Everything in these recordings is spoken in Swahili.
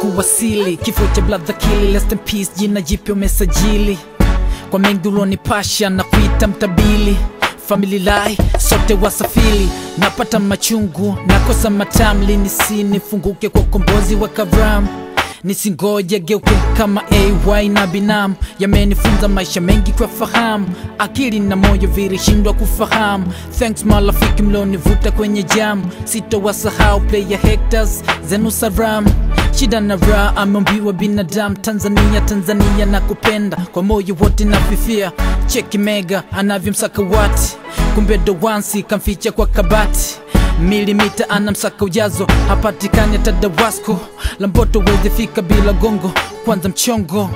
kuwasili kifo cha brother kili rest in peace jina jipya umesajili kwa mengi ulonipasha na kuita mtabili family lai sote wasafiri napata machungu nakosa matamli nisinifunguke kwa ukombozi wa kavram nisingoje geuke kama ay na binamu yamenifunza maisha mengi kwa fahamu akili na moyo vilishindwa kufahamu thanks marafiki mlonivuta kwenye jam sitowasahau player hectors zenu saram shida na raha ameombiwa binadamu tanzania tanzania na kupenda kwa moyo wote nafifia cheki mega anavyomsaka wati kumbe dowansi kamficha kwa kabati milimita anamsaka ujazo hapatikani hata dawasko lamboto wezefika bila gongo kwanza mchongo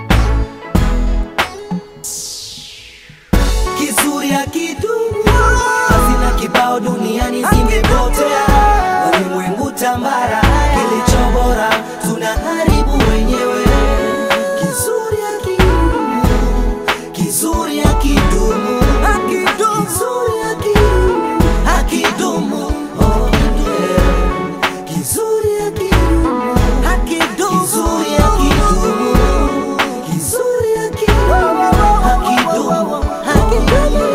kizuri akidumu hazina kibao duniani zimepotea walimwengu tambara kilicho bora tunaharibu wenyewe kizuri akidumu kizuri akidumu kizuri akidumu akidumu oh, yeah. kizuri akidumu kizuri akidumu kizuri akidumu akidumu akidumu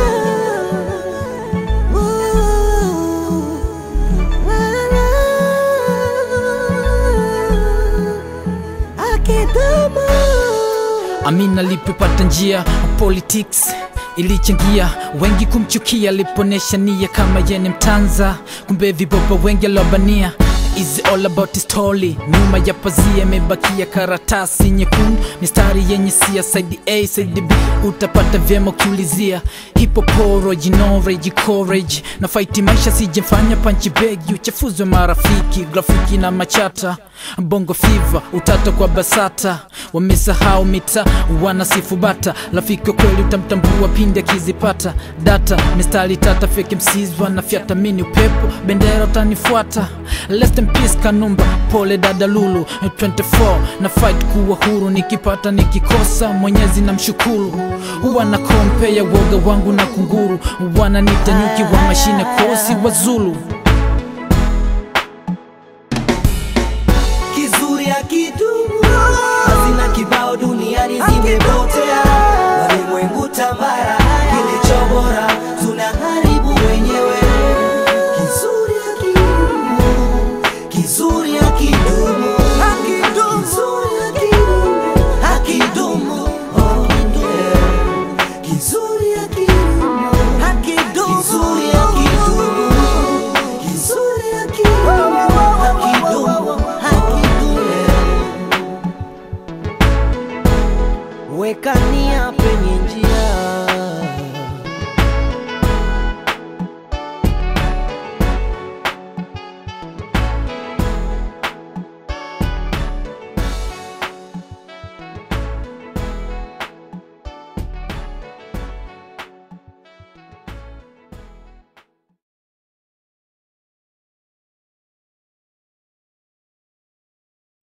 Amina alipopata njia politics ilichangia wengi kumchukia aliponesha nia kama yene mtanza kumbe vibopa wengi alobania Is all about his story nyuma ya pazia imebakia karatasi nyekundu mistari yenye sia side a side b utapata vyema ukiulizia hipoporo jinoreji courage na fight maisha sijemfanya panchi begi uchafuzwe marafiki grafiki na machata bongo fiva utata kwa basata wamesahau mita wanasifu bata rafiki wa kweli utamtambua pindi akizipata data mistari tata fake MCs wanafyata mini upepo bendera utanifuata Rest in peace kanumba pole dada lulu 24 na fight kuwa huru nikipata nikikosa mwenyezi na mshukuru huwa na kompe ya woga wangu na kunguru wananita nyuki wa mashine kosi wa zulu kizuri akidumu hazina kibao duniani zimepotea walimwengu tambara kilicho bora tunaharibu wenyewe kizuri akidumu kizuri akidumu kizuri akidumu akidumu oh, yeah. kizuri akidumu kizuri akidumu kizuri akidumu akidumu akidumu weka nia penye